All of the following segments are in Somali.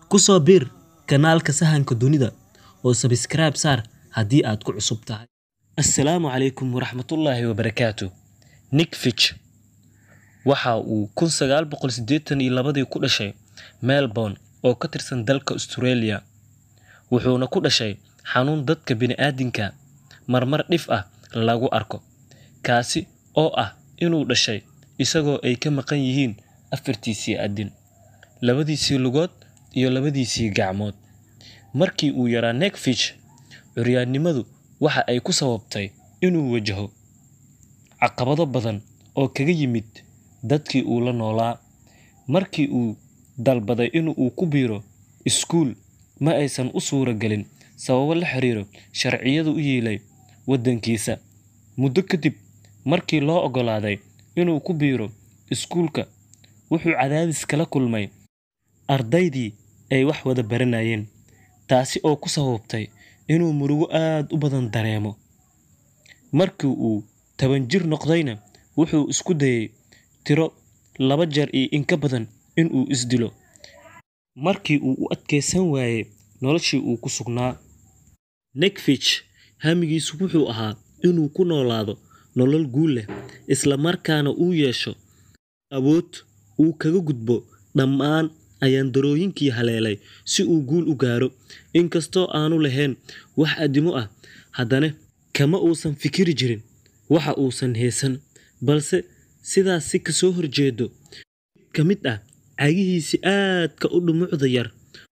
Ku soo biir kanaalka Sahanka Dunida oo subscribe saar haddii aad ku cusub tahay. Assalaamu calaykum waraxmatullaahi wabarakaatuh. Nick Fitch waxa uu kun sagaal boqol siddeetan iyo labadii ku dhashay Melbourne oo ka tirsan dalka Australia. Wuxuuna ku dhashay xanuun dadka bini'aadinka marmar dhif ah lagu arko, kaasi oo ah inuu dhashay isagoo ay ka maqan yihiin afartiisii addin, labadiisii lugood iyo labadiisii gacmood. Markii uu yaraa Nick Fitch, curyaannimadu waxa ay ku sababtay inuu wajaho caqabado badan oo kaga yimid dadkii uu la noolaa. Markii uu dalbaday in uu ku biiro iskuul, ma aysan u suuragelin sababo la xiriira sharciyada u yiilay waddankiisa. Muddo kadib markii loo oggolaaday inuu ku biiro iskuulka, wuxuu cadaadis kala kulmay ardaydii ay wax wada baranayeen, taasi oo ku sababtay inuu murugo aad u badan dareemo. Markii uu toban jir noqdayna, wuxuu isku dayay tiro laba jeer iyo in ka badan in uu is dilo. Markii uu u adkeysan waayay noloshii uu ku sugnaa, Nick Fitch hamigiisu wuxuu ahaa inuu ku noolaado nolol guul leh, isla markaana uu yeesho awood uu kaga gudbo dhammaan ayaan-darrooyinkii haleelay si uu guul u gaaro. Inkastoo aanu lahayn wax addimo ah, haddana kama uusan fikiri jirin waxa uusan haysan, balse sidaas si ka soo horjeedo. Mid ka mid ah cagihiisii aadka u dhumucda yar,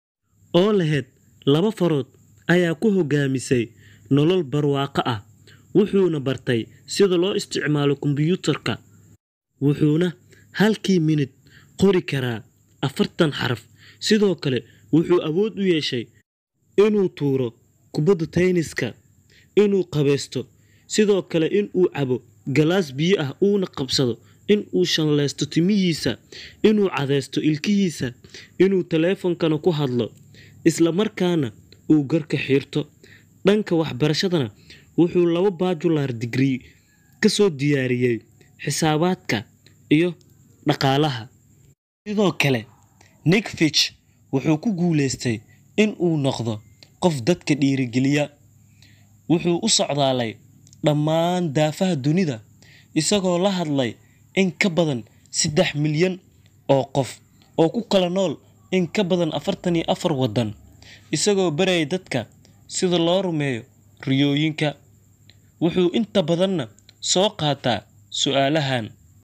oo lahayd laba farood, ayaa ku hoggaamisay nolol barwaaqo ah. Wuxuuna bartay sida loo isticmaalo kombiyuutarka, wuxuuna halkii minute qori karaa afartan xaraf. Sidoo kale, wuxuu awood u yeeshay inuu tuuro kubbadda tennis-ka, inuu qubeysto, sidoo kale in uu cabo galaas biyo ah uuna qabsado, in uu shanlaysto timihiisa, inuu cadaysto ilkihiisa, inuu taleefankana ku hadlo, isla markaana uu garka xiirto. Dhanka waxbarashadana, wuxuu laba bachelor degree ka soo diyaariyay xisaabaadka iyo dhaqaalaha. Sidoo kale, Nick Fitch wuxuu ku guuleystay in uu noqdo qof dadka dhiirrigeliya. Wuxuu u socdaalay dhammaan daafaha dunida, isagoo la hadlay in ka badan saddex milyan oo qof oo ku kala nool in ka badan afartan iyo afar waddan, isagoo barayay dadka sida loo rumeeyo riyooyinka. Wuxuu inta badanna soo qaataa su'aalahan.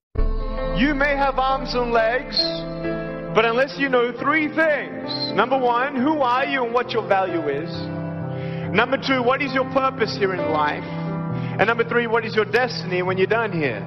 You may have arms and legs, but unless you know three things number one, who are you and what your value is? Number two, what is your purpose here in life? And number three, what is your destiny when you're done here?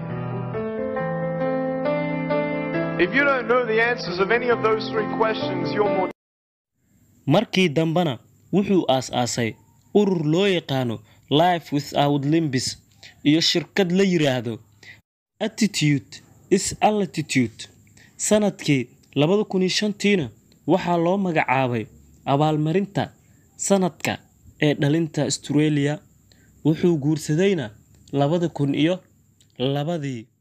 If you don't know the answers of any of those three questions, you're more Markii dambena wuxuu aas-aasay urur loo yaqaano Life Without Limbs iyo shirkad la yiraahdo Attitude is Altitude. Sanadkii labada kun iyo shantiina waxaa loo magacaabay abaalmarinta sanadka ee dhalinta Australia. Wuxuu guursadayna labada kun iyo labadii.